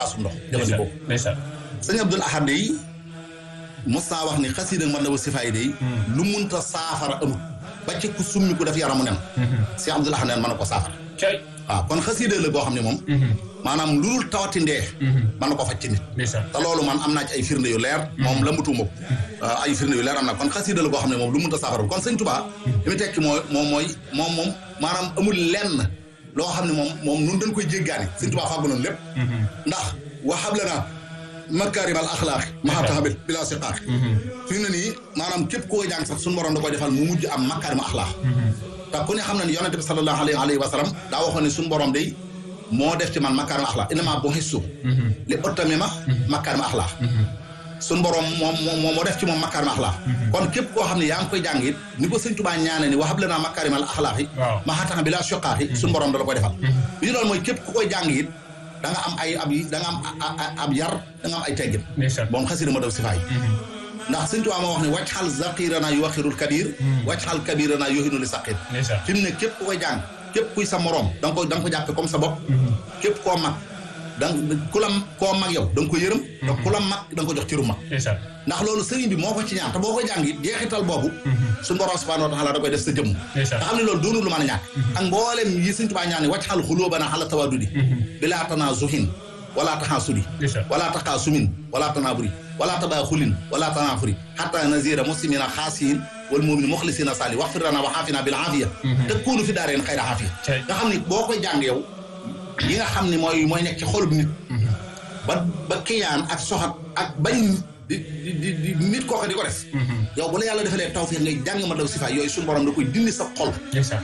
asu ndox jëfandikoo ndeysaan sëñ Abdul Ahad yi mos naa wax ni xasida man la wa sifaay day lu munta saafara amut ba ci ku summi ku def yaramu nen si Abdul Ahad neen mën na ko saafara cay waaw kon xasida la boo xam ne moom maanaam lu dul tawati ndee mën na ko faj ci nit ndeysaan te loolu man am naa ci ay firnde yu leer moom la mutuma ko ay firnde yu leer am na kon xasida la boo xam ne moom lu munta saafara kon sëñ Tuubaa li mu tekki mooy moom mooy moom moom maanaam amul lenn loo xam ne moom moom nun dañ koy jéggaani sëñ Tuubaa fàggu noonu lépp ndax waxab la naa makaarimal axlaaq maxataxabil bila siqaaq fi mu ne nii maanaam képp koo jàng sax suñu borom da koy defal mu mujj am makaarima axlaaq te ku ne xam na ne yonente bi sallallahu alayhi wa sallam daa waxoon ne suñu borom day moo def ci man makaarima axlaaq innama bu xissu li utammima makaarima axlaaq suñu borom moom moom moo def ci moom makaarima axlaaq kon képp koo xam ne yaa ngi koy jàng it ni ko sëñ Tuubaa ñaane ni waxab la naa makaarimal axlaaq yi maxataxa bila siqaaq yi suñu borom da la koy defal bi ñu loolu mooy képp ku koy jàng it da nga am ay ab da nga am ab yar da nga am ay teggin moom xasida ma daw sifaay ndax sëñ Tuubaa moo wax ne wàcc xal zaqirana yu waxirul kabir wàcc xal kabirana yoxinu li saqir fi mu ne képp ku koy jàng képp kuy sa moroom da nga ko da nga ko jàppe comme sa bopp képp koo mag da nga ku la koo mag yow da nga ko yërëm te ku la mag da nga ko jox ciru mag ndax loolu sëriñ bi moo ko ci ñaan te boo koy jàng it jeexital boobu suñu borom subhanahu wa taala da koy def sa jëmm nga xam ne loolu doonul lu mën a ñàkk ak mboolem yi sëñ Tuubaa ñaan ne wàcc xal xulóobana xala tawadudi bilaa tanaa zuhin wala taxaasudi wala taxaasumin wala tanaaburi wala tabaaxulin wala tanaafuri xatta nazira muslimina xaasiin wal mumin muxlisina sali wax fir lana wa xaafina bil aafiya te kuunu fi daareen xayra aafiya nga xam ne boo koy jàng yow yi nga xam ne mooy mooy nekk ci xolub nit ba ba kiyaan ak soxat ak bañ di di di nit kooka di ko def yow bu la yàlla defalee tawfiix ngay jàng ma daw sifa yooyu suñu borom da koy dindi sa xol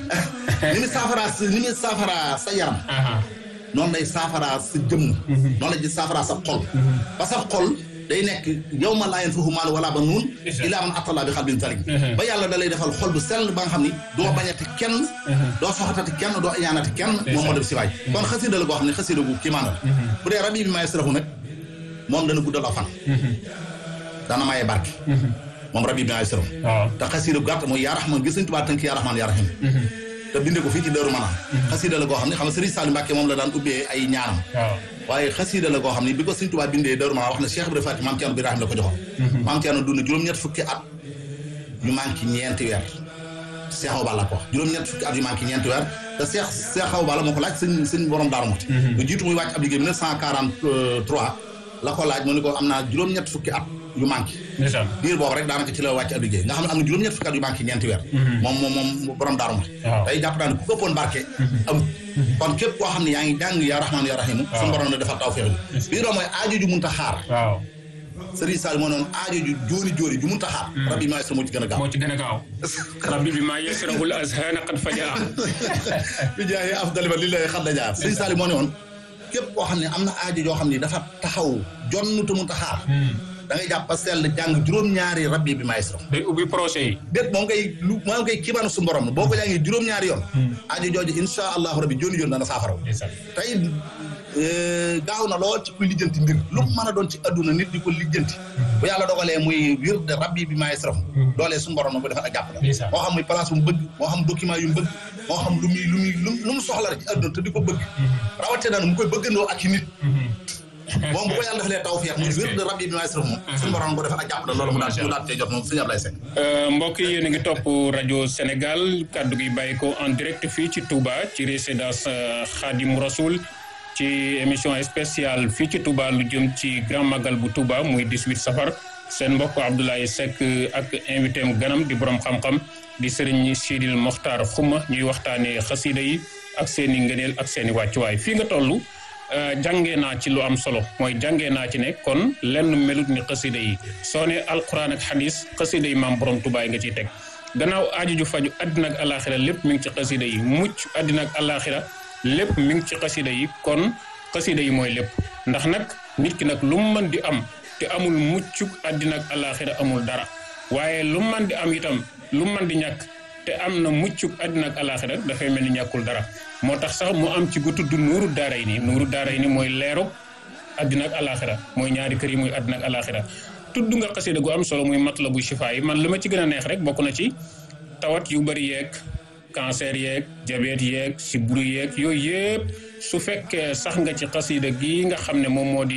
ni mu saafaraa ni mu saafaraa sa yaram noonu lay saafaraa sa jëmm noonu lay saafaraa sa xol ba sa xol day nekk yow ma laa yanfahu maal wala ba nuun ilaa man attala bi xalbin salim ba yàlla da lay defal xol bu sell ba nga xam ni doo bañati kenn doo soxatati kenn doo iñaanati kenn moom moo def sifaay kon xasida la goo xam ne xasida gu kii maana la bu dee rabi bi maay sarafu nag moom dana guddal aw fan dana maye barke moom rabi bi maay sarafu te xasida gu gàtt mooy yaa raxman gis nañ tubaa tënk yaa raxman yaa raxim te binde ko fii ci Daaru Manaan xasida la goo xam ne xam nga Sëriñ Saliou Mbacke moom la daan ubbee ay ñaanam waaye xasida la goo xam ne bi ko Sëriñ Tuubaa bindee Daaru Manaan wax na Cheikh Ibrahima Faty Maam Thierno Birahim la ko joxoon Maam Thierno dund juróom-ñett fukki at yu manqué ñeenti weer Cheikh Awa Balla ko wax juróom-ñett fukki at yu manqué ñeenti weer te Cheikh Cheikh Awa Balla moo ko laaj sëñ sëñ borom Daaru Muxti lu jiitu muy wàcc ab liggéey 1943 la ko laaj mu ne ko am naa juróom-ñett fukki at yu manqué diir boobu rek daanaka ci la wàcc ab liggéey nga xam ne am na juróom-ñett fukki at yu manqué ñeenti weer moom moom moom borom daaru ma tey jàpp naa ne ku ko ëppoon barke am kon képp koo xam ne yaa ngi jàng yaa rahmaan yaa rahimu suñu borom ne defal tawfeex bi bii doo mooy aajo ju munta xaar Sëriñ Sall moo noonu aajo ju jóoni jóoni ju munta xaar rabbi maa yasra moo ci gën a gaaw moo ci gën a gaaw rabbi bi maa yasrahul azhana qad fajaa bi jaaye afdali ba li lay xad jaar Sëriñ Sall moo ne woon képp koo xam ne am na aajo joo xam ne dafa taxaw jonn te munta xaar da ngay jàpp sell jàng juróom-ñaari rabbi bi maestro day ubbi projet yi déet moom ngay lu moom ngay kibaanu su borom boo ko jàngee juróom-ñaari yoon aajo jooju insha allahu rabbi jooni joon dana saafaraw tey gaaw na lool ci kuy lijjanti mbir lu mu mën a doon ci adduna nit di ko lijjanti bu yàlla dogalee muy wir de rabbi bi maestro doolee suñu borom na ko defal ak jàpp la moo xam muy place bu mu bëgg moo xam document yu mu bëgg moo xam lu muy lu muy lu mu soxla rek ci adduna te di ko bëgg rawate daan mu koy bëggandoo ak ci nit moom bu ko yàlla defalee tawfeex muy wér de rabbi bi maestro moom suñu borom ko defal ak jàpp la loolu mu daal mu daal cee jot moom sëñ Ablaye Seck mbokk yi yéen a ngi topp rajo Sénégal kaddu gi bàyyi ko en direct fii ci Touba ci résidence Khadim Rasoul ci émission spéciale fii ci Touba lu jëm ci grand magal bu Touba muy 18 safar seen mbokk Abdoulaye Seck ak invité am ganam di borom xam-xam di Serigne Sidil Mokhtar Xuma ñuy waxtaanee xasida yi ak seen i ngëneel ak seen i wàccuwaay fii nga toll. jàngee naa ci lu am solo mooy jàngee naa ci ne kon lenn melut ni xasida yi soo ne alquran ak xadis xasida yi maam borom tubaay nga ciy teg gannaaw aaju ju faju àddina ak alaxira lépp mi ngi ci xasida yi mucc àddina ak alaxira lépp mi ngi ci xasida yi kon xasida yi mooy lépp ndax nag nit ki nag lu mu mën di am te amul muccuk àddina ak alaxira amul dara waaye lu mu mën di am itam lu mu mën di ñàkk te am na muccuk àddina ak alaxira dafay mel ni ñàkkul dara moo tax sax mu am ci gu tudd nuuru daaray ni nuuru daaray ni mooy leeru àddina ak alaxira mooy ñaari kër yi muy àddina ak alaxira tudd nga xasida gu am solo muy matlabu shifaa yi man li ma ci gën a neex rek bokk na ci tawat yu bari yeeg cancer yeeg diabète yeeg sibbiru yeeg yooyu yëpp su fekkee sax nga ci xasida gi nga xam ne moom moo di